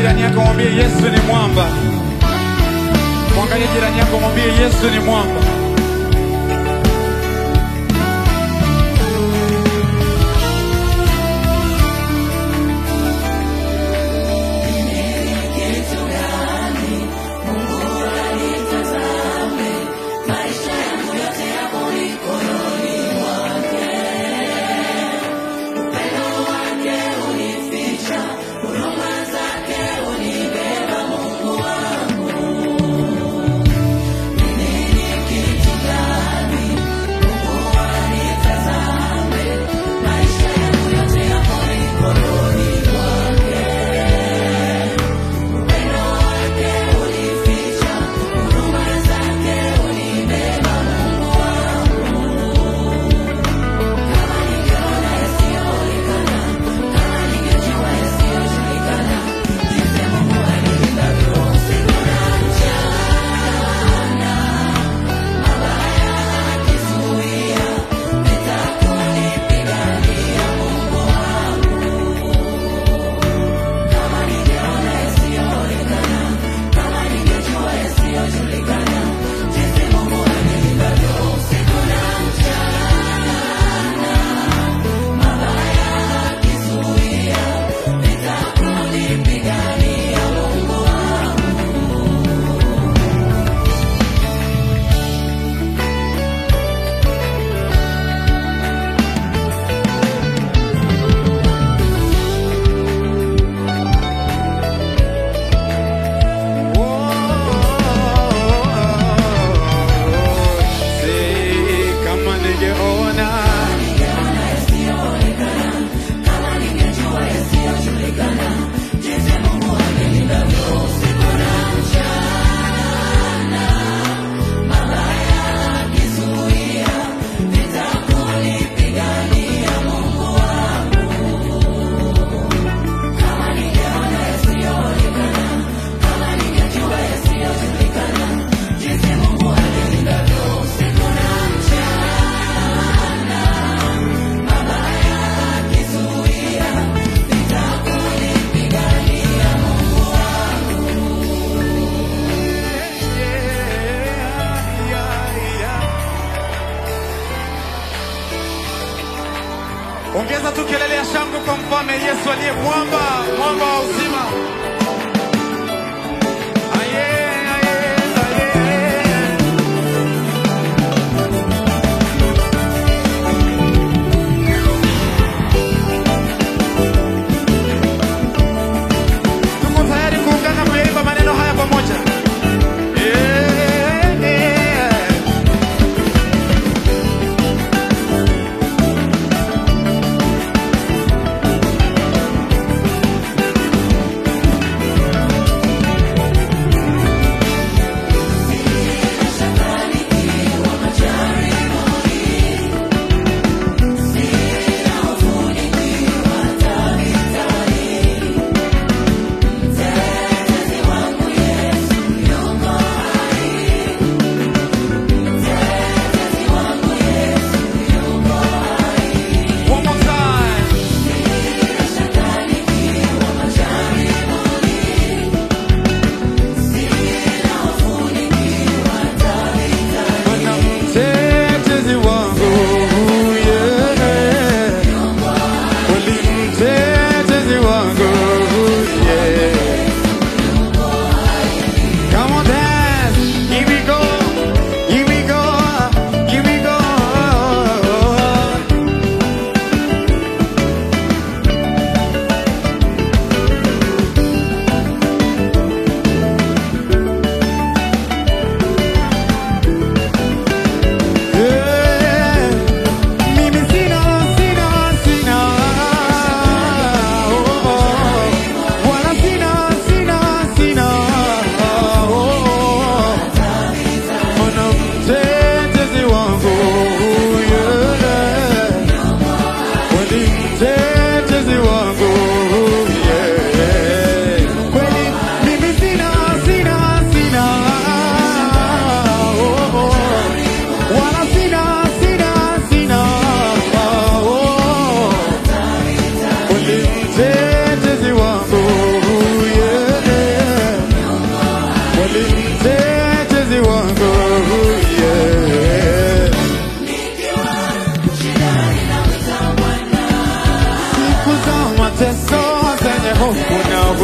jirani yako, mwambie Yesu ni mwamba. Mwangalie jirani yako, mwambie Yesu ni mwamba. Si kama ningeona Ongeza tu kelele ya shangwe kwa mfalme Yesu aliye mwamba, mwamba wa uzima. Aye, aye, aye. Tuko tayari kuungana kuyaimba maneno haya pamoja. Eh, eh.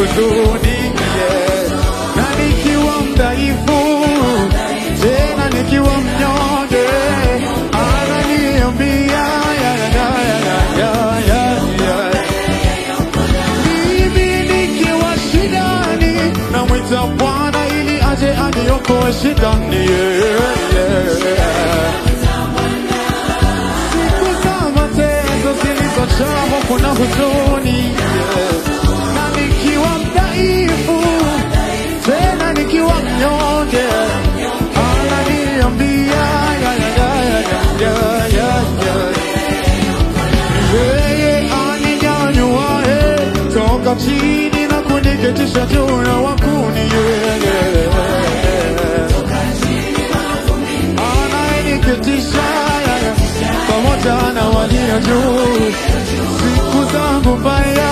huzuni yeah. na nikiwa mdhaifu tena nikiwa mnyonge ananiambia ya, ya, ya, ya, ya, ya, ya. Mimi nikiwa shidani namwita Bwana ili aje aniokoe shidani yeah, yeah. Siku za mateso zilizojaa hofu na huzuni yeah. na nikiwa mdhaifu tena nikiwa mnyonge ananiambia ya, ya, ya, ya, ya, ya, ya. Yeye aninyanyuaye toka chini na kuniketisha juu na wakuni yeye anayeniketisha pamoja na walio juu siku zangu mbaya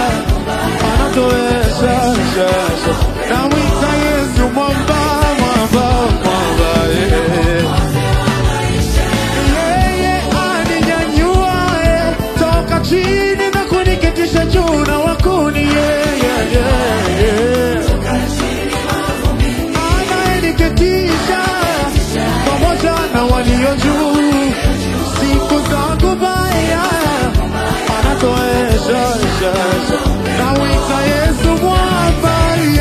anatoesha shasha namwita Yesu mwamba mwamba mwamba yeah. Yeye aninyanyuaye toka chini na kuniketisha juu na wakuni yeye yeye anayeniketisha pamoja na walio juu siku zangu mbaya anatoesha shasha nawita Yesu mwamba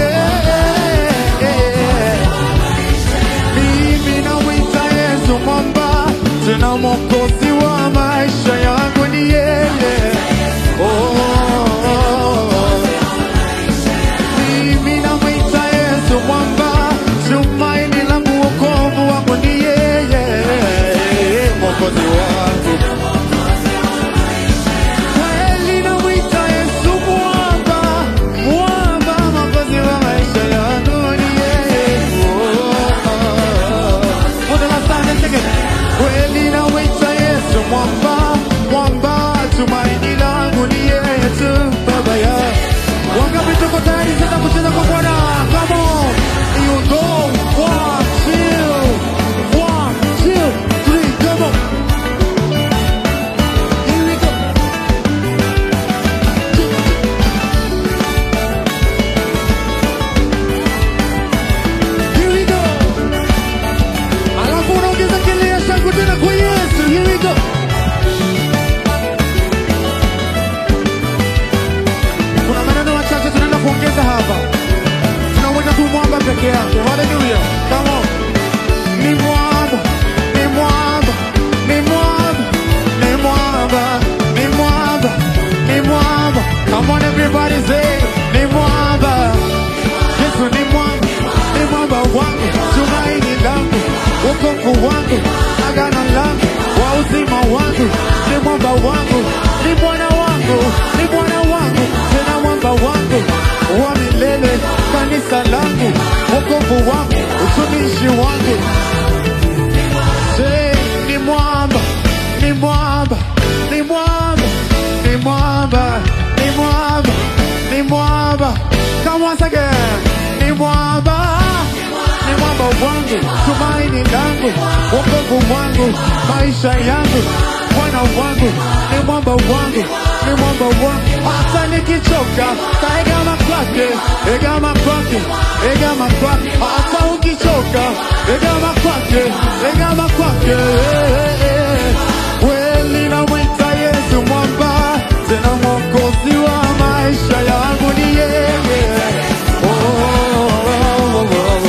yeah. Mimi nawita Yesu mwamba, tena mwokozi wa maisha yangu ni yeye. Oh, oh, oh. Mimi namwita Yesu mwamba, tumaini langu, wokovu wangu ni yeye, mwokozi wangu kweli. Namwita Yesu mwamba, mwamba, mwokozi wa maisha yangu ni yeye. Oh, oh, oh. For the last time, let's sing it. Kweli namwita Yesu mwamba, mwamba, tumaini langu ni yeye tu, Baba ya Wangapi tuko tayari sasa kucheza kwa Bwana? Come on. You go. One, two. One, two, three. Come on. Here we go. Here we go. Alafu unaongeza kelele ya shangwe tena kwa Yesu. Here we go. Kuna maneno machache tunaenda kuongeza hapa. Tunamwita tu mwamba peke yake. Haleluya. Come on. Ni mwamba, ni mwamba, ni mwamba, ni mwamba, ni mwamba, ni mwamba. Come on everybody say, ni mwamba. Yesu ni mwamba, ni mwamba wangu, tumaini langu, wokovu wangu, agano langu, wa uzima wangu, ni mwamba wangu, ni Bwana wangu, ni Bwana wangu, tena mwamba wangu wa milele, kanisa langu, wokovu wangu, utumishi wangu. Say, ni mwamba, ni mwamba, ni mwamba, ni mwamba, ni mwamba, ni mwamba. Come once again. Ni mwamba, ni mwamba wangu, tumaini langu, wokovu wangu, maisha yangu, Bwana wangu, ni mwamba wangu, ni mwamba wangu. Hata nikichoka, taegama kwake, egama kwake, egama kwake. Hata ukichoka, egama kwake, egama kwake. Kweli namwita Yesu mwamba, tena mwokozi wa maisha yangu ni yeye. Oh, oh, oh, oh, oh.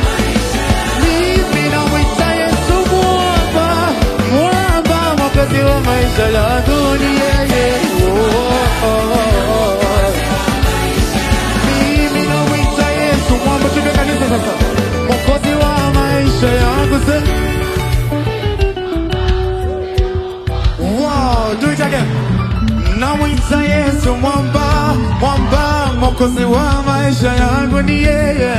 Mimi namwita Yesu mwamba, mwamba, mwokozi wa maisha yangu ni yeye. Oh, oh, oh, oh. Mimi namwita Yesu mwamba, tupe kanisa sasa, mwokozi wa maisha yangu se. Wow, do it again. Namwita Yesu mwamba, mwamba, mwokozi wa maisha yangu ni yeye.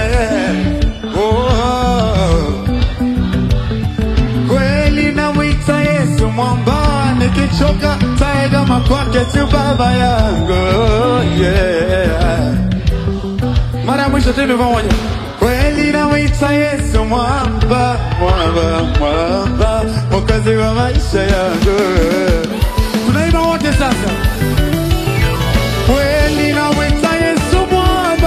Oh. Kweli namwita Yesu mwamba, nikichoka taegama kwake tu baba yangu. Yeah. Mara ya mwisho tena pamoja. Kweli namwita Yesu mwamba, mwamba, mwamba, mwokozi wa maisha yangu. Tunaimba wote sasa. Kweli namwita Yesu mwamba,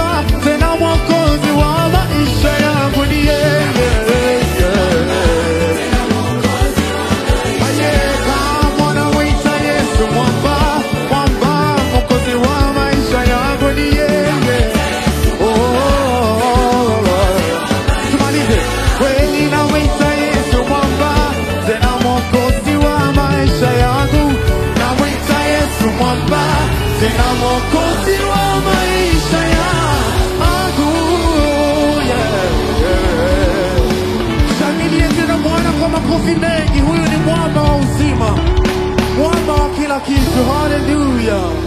wetu. Haleluya.